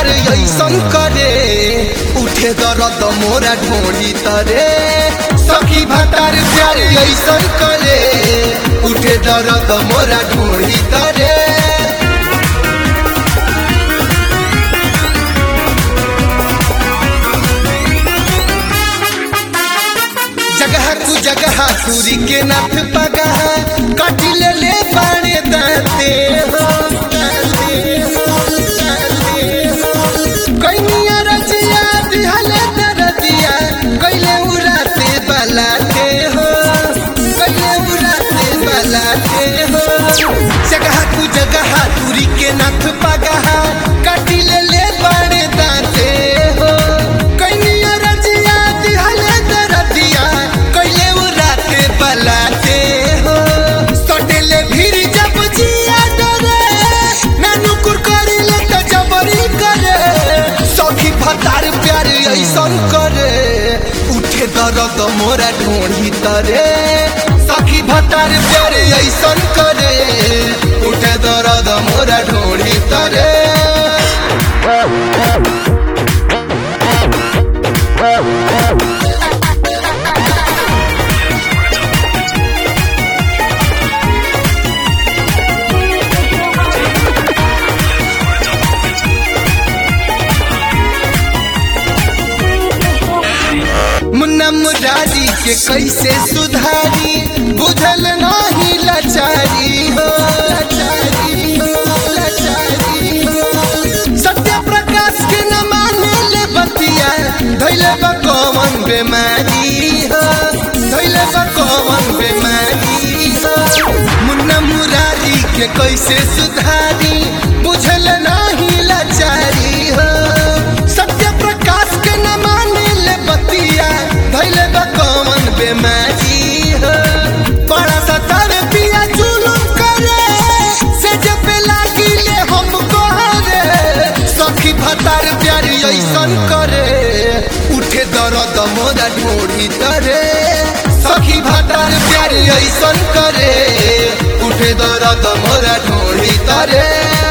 ऐसन करे उठे दर्द मोरा ढोड़ी तरे सखी भतार प्यार ऐसन करे उठे दर्द मोरा ढोड़ी तरे जगह कु जगह सूरी के नाथ पगा काटी ले ले पाने दाते हो दाते हो, दाते हो। कइनिया रजिया दिहले दरदिया कइले उराते बलाते हो कइले उराते बलाते हो जगह कु जगह सूरी के नाथ पगा काटी ले ले पाने दाते हो कइनिया रजिया दिहले दरदिया कइले उराते बलाते हो सटेले भीड़ जब जिया डरे नानू कुरकरी ले त जबरी करे सखी भतार प्यार ऐसन करे उठे दर्द मोरा ढोढ़ी तरे सखी भतार प्यार ऐसन करे उठे दर्द मोरा ढोढ़ी तरे मुन्ना मुरारी के कैसे सुधारी बुझल नहीं लाचारी हो लाचारी हो लाचारी हो सत्य प्रकाश के न माने ले बतिया धैले बा कौन बीमारी हो धैले बा कौन बीमारी हो मुन्ना मुरारी के कैसे सुधारी बुझल नहीं लाचारी हो सत्य प्रकाश के न माने ले बतिया धैले बा कौन बीमारी हो बड़ा सतर पिया जुलुम करे से जब लागी ले हमको रे सखी भतार प्यार ऐसन करे उठे दर्द मोरा ढोड़ी तरे सखी भतार प्यार ऐसन करे उठे दर्द मोरा ढोड़ी तरे